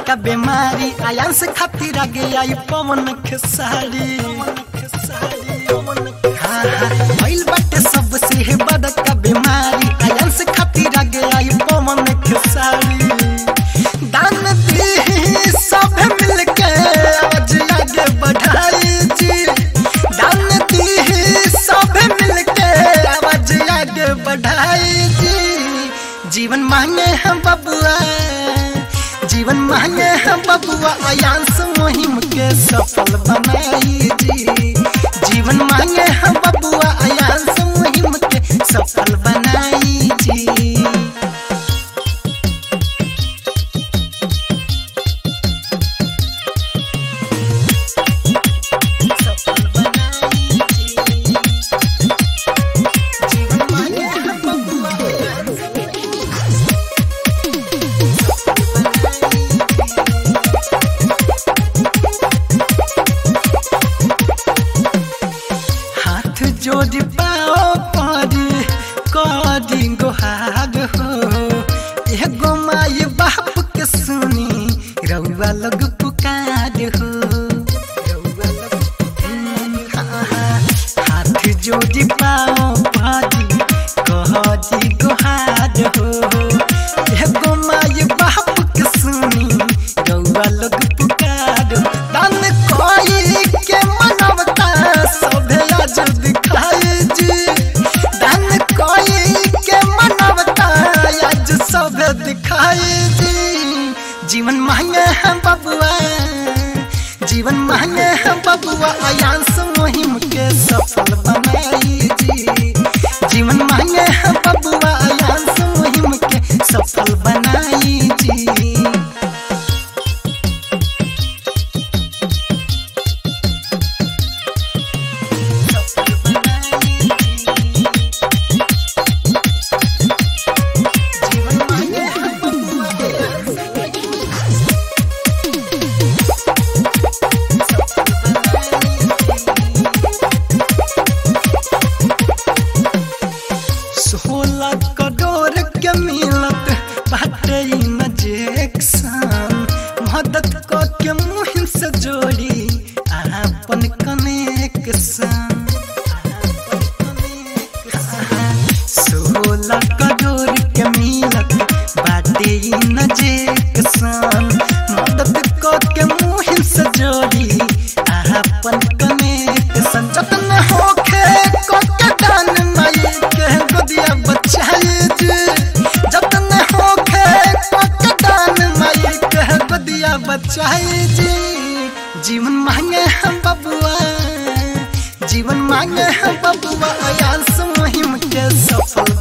बड़का बीमारी आयन से खातिर आगे आई पवन खेसारी हाँ, हाँ, भइल बाटे सबसे हे बड़का बीमारी आयन से खातिर आगे आई पवन खेसारी दान दी सब मिलके आज आगे बढ़ाई जी दान दी सब मिलके आवाज आगे बढ़ाई जी जीवन मांगे हम बबुआ जीवन मांगे हम बबुआ अयांश मुहिम के सफल बनाई जी जीवन मांगे हम बबुआ अयांश मुहिम के सफल बनाई जी सफल बनाई जी जीवन मांगे हम बबुआ अयांश हाथ जोड़ पाओ परी करी गोहार हो एगो माई बाप के सुनी रउआ लोग पुकार हो रउआ लोग पुकार। हाथ जोड़ पाओ परी करी गोहार हो एगो माई बाप के सुनी रउआ लोग पुकार दान कोई के मनवता सभे आज दिखाई जी दान कोई के मनवता आज सभे दिखाई जी जीवन मांगे हम बबुआ जीवन मांगे हम बबुआ अयांश मुहिम के सफल बनाई जी जीवन मांगे हम बबुआ अयांश मुहिम के सफल बनाई जी जीवन मांगे हम बबुआ सोलह करोड़ के मिलत बाटे इंजेक्शन मदद क के मुहिम से जोड़ी आपन कनेक्शन सोलह करोड़ के मिलत बाटे इंजेक्शन मदद क के मुहिम से जोड़ी आपन कनेक्शन जतन होखे क के दान माई के गोदिया बचाई जी जतन होखे क के दान माई के गोदिया बचाई जी जीवन मांगे हम बबुआ जीवन मांगे हम बबुआ अयांश मुहिम के सफल